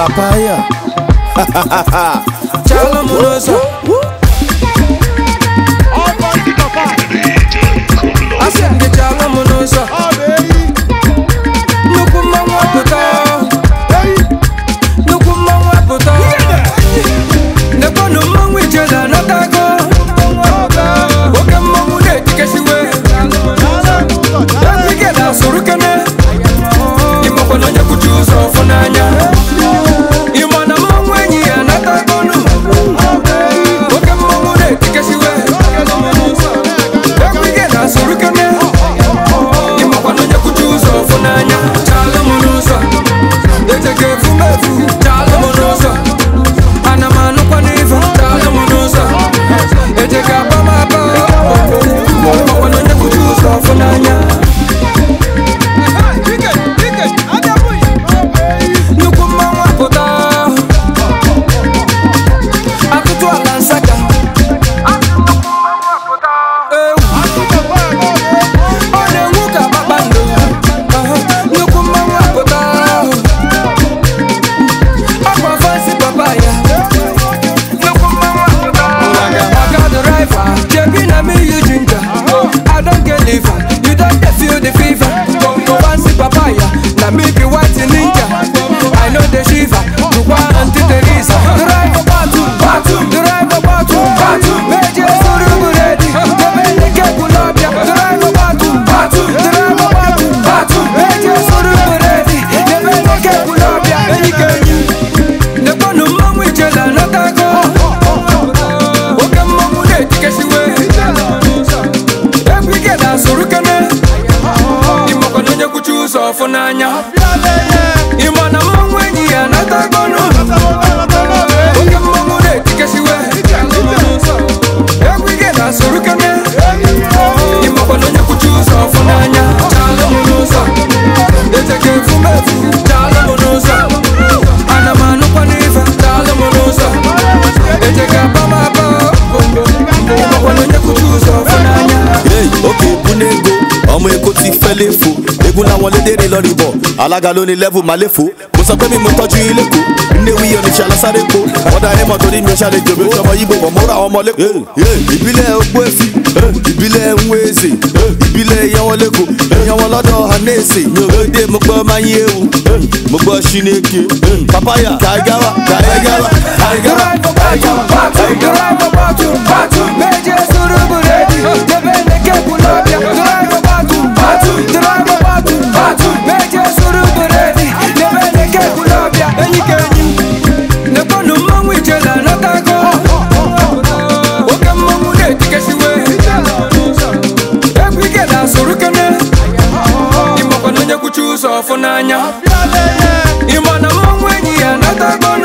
papaya chala m n'ụzọ asị m gị chala m n'ụzọ nnukwu mmanwụ apụta nnukwu mmanwụ apụta nekwanụ mmanwụ ijele anatago oke mmanwụ na-etikesiwe ike na-asụrụ kene ịmakwana onye kwuchi ụzọ ọfụ n'anya ịma na mmanwụ enyi ya anatagonu oke mmanwụ na-etikesiwe ike na-asụrụ kene ịmakwana onye kwuchi ụzọ ọfụ n'anya chalụ m n'ụzọ ejeke efumefu chalụ m n'ụzọ ana m anụkwa n'ife chalụ m n'ụzọ ejeke aba m aba ịmakwana onye kwuchi ụzọ ọfụ n'anya nnukwu mmanwụ apụta atụtụ ala nsaka ewu ọ na-enwu ka kpakpando Aha, nnukwu mmanwụ apụta ọkwa fansi papa ya nnukwu mmanwụ apụta maka driver jebi na me you ginger i don get liver you don dey feel the fever bongo fansi papa ya na me be white ninja i no dey shiver tukwa aunty teresa driver batu batu driver batu batu meje suru buredi kebele kekulobia driver batu batu driver batu batu meje suru buredi kebele kekulobia enyikenyi nekwanụ mmanwụ ijele anatago oke mmanwụ na-etikesiwe egwu ike na-asụrụ kene ịmakwana onye kwuchi ụzọ ọfụ n'anya ịma na mmanwụ enyi ya anatagonu oke mmanwụ na-etikesiwe egwu ike na-asụrụ kene ịmakwana onye kwuchi ụzọ ọfụ n'anya chalụ m n'ụzọ ejeke efumefu chalụ m n'ụzọ ana m anụkwa n'ife chalụ m n'ụzọ ejeke aba m aba ịmakwana onye kwuchi ụzọ ọfụ n'anya Hey, òkè ìbúné ego ọmọ èkó ti fẹ́ léfo egun làwọn lédèrè lọ rìbọ̀ alága ló ní lẹ́vù máa léfo mo sọ pé mi mo tọ́jú ilé kó nnéwí oníṣẹ́ alásáré po ọ̀dà ẹ̀mọ́ torí mi ò ṣàlẹ̀ jòbó ọmọ yìí bò mọ́ ra ọmọ lẹ́kọ̀ọ́. ìbílẹ̀ ogbó èfì ìbílẹ̀ nwéèzè ìbílẹ̀ ìyanwọlẹ́kọ̀ ìyanwọlọ́dọ̀ hanẹ́sì mi ò lóde mo gbọ́ máa ń yéwu mo gbọ́ ṣínéke papaya kaigawa kaigawa kaigawa kaigawa. Ọfụ n'anya ịma na mmanwụ enyi ya natago